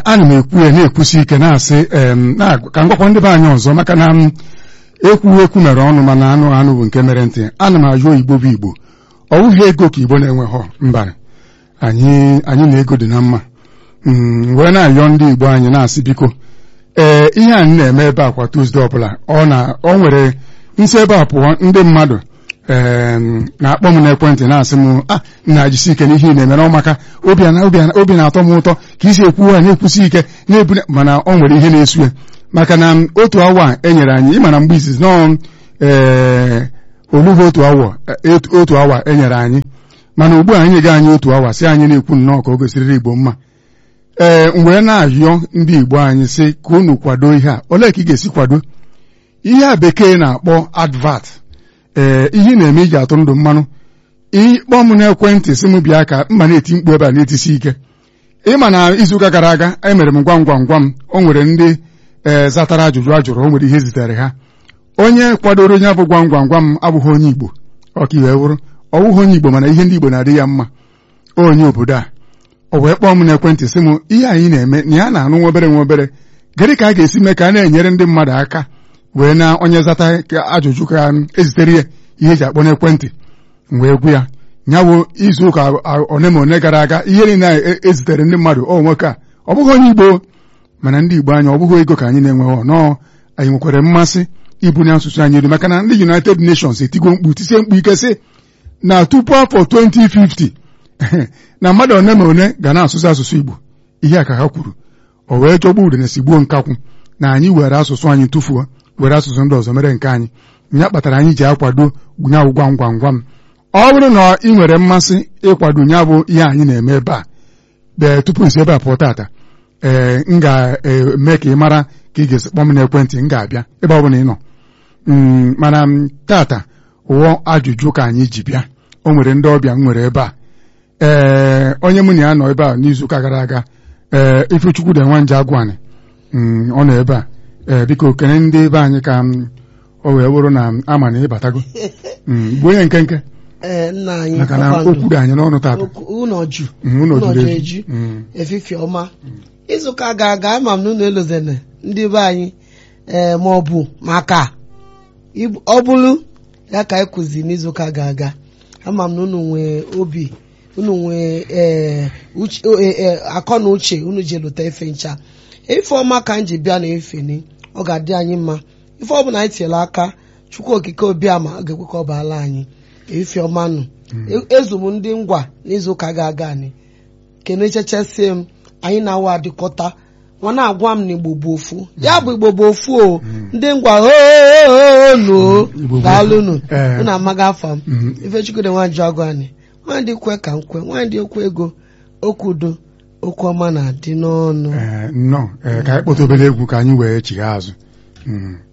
ana m ekwu ya na-ekwusi ike na-asị em, na- ka m gwakwa ndị be anyị ọzọ maka na m ekwughị ekwu mere ọnụ mana anụ anụ bụ nke mere ntị ana m ajụ igbo bụ igbo ọ bụghị ego ka igbo na-enweghọ mba anyị anyị na ego dị na mma Mm, wee na-ayọ ndị igbo anyị na-asị biko ee ihe anyị na-eme ebe a kwa Tuzdee ọbụla ọ na ọ nwere nsi ebe a pụọ ndị mmadụ em, na-akpọ m n'ekwentị na-asị m a na-ajisi ike n'ihe ị na-emere ọ maka obi na- obi na- obi na-atọ m ụtọ ka isi ekwu ha na-ekwusi ike na-ebune mana ọ nwere ihe na-esu ya maka na m, otu awa e nyere anyị ịma na mgbe izizi nọọ ee olugo otu awa e- otu awa e nyere anyị mana ugbu a anyị ga anyị otu awa si anyị na-ekwu nnọọ ka o gosiriri igbo mma ee m wee na-ayọ ndị igbo anyị sị ka unu kwado ihe a olee ka ị ga-esi kwado ihe a bekee na-akpọ advert ee ihe ị na-eme iji atụ ndụ mmanụ ịkpọ m n'ekwentị sị m bịa ka mma na-eti mkpu ebe a na-etisi ike ịma na izuụka gara aga emere m gwam gwam gwam o nwere ndị ee zatara ajụjụ a jụrụ o nwere ihe zitere ha onye kwadoro onye abụ gwam gwam gwam abụghị onye igbo ọkaiwe wụrụ ọ bụghị onye igbo mana ihe ndị igbo na-adị ya mma onye obodo a o wee kpọọ m n'ekwentị sị m ihe anyị na-eme na ya na-anụ nwa obere nwa obere gịnị ka a ga-esi mee ka a na-enyere ndị mmadụ aka wee na onye zata ka ajụjụ ka ezitere ya ihe eji akpọ n'ekwentị m wee gwu ya nyawo izu ụka a- one ma one gara aga ihe niile a e- ezitere ndị mmadụ ọ nwoke a ọ bụghị onye igbo mana ndị igbo anyị ọ bụghị ego ka anyị na-enweghị nọọ anyị nwekwara mmasị ibunye asụsụ anyị elu maka na ndị United Nations etigo mkpu tisie mkpu ike sị na tupu afọ 2050 na mmadụ one ma one ga na-asụsụ asụsụ Igbo ihe a ka ha kwuru o wee chọgbu udene si gbuo nkakwụ na anyị were asụsụ anyị tụfuo were asụsụ ndị ọzọ mere nke anyị ya kpatara anyị ji akwado nyawụ gwam gwam gwam ọ bụrụ na ị nwere mmasị ịkwado nya bụ ihe anyị na-eme ebe a ee tupu nsi ebe a pụọ tata ee m ga-eme ka ị mara ka ị ga-esi kpọọ m n'ekwentị m ga-abịa ebe ọ bụla ị nọ Mm, mana m tata ụwọ ajụjụ ka anyị ji bịa o nwere ndị ọbịa m nwere ebe a ee onye mụ na ya nọ ebe a n'izuụka gara aga ee Ifechukwu dị nwa nje agwụanị Mm, ọ nọ ebe a ee biko kene ndị be anyị ka m o wee bụrụ na m ama na ịbatago Mm, bụ onye nkenke ee nna anyị maka na kpakpando. okwu dị anyị n'ọnụ tata Okwu- ụnọ ju Mm, ụnọ ụnọ juru ju eju. eju Mm. efifie ọma izuụka ga-aga ama m na unu elozene ndị be anyị ee ma ọ bụ maka ibu- ọ bụrụ ya ka anyị kụzi n'izuụka ga-aga ama m na unu nwee obi unu nwee ee uche- o- e- e, akọ na uche unu ji lụta efe ncha ife ọma ka m ji bịa na efeni ọ ga-adị anyị mma ife ọ bụla anyị tinyere aka chukwu okike obiama ọ ga-ekwe ka ọ baala anyị efe ọma nụ E- ezu m ndị ngwa n'izuụka ga-aga anyị kenechechesie m anyị na-awa adịkọta nwa na-agwa m na igbo bụ ofu ya bụ igbo bụ ofu o ndị ngwa onu Igbo bụ daalụnụ ofu. Ee. unu amaghị afa m Mm. ifechukwude nwanjụ agụ anyị nwandị kwe ka m kwe nwandị okwu ego okwu udo okwu ọma na-adị n'ọnụ ee nnọọ ee ka anyị kpọta obere egwu ka anyị wee chigha azụ Mm.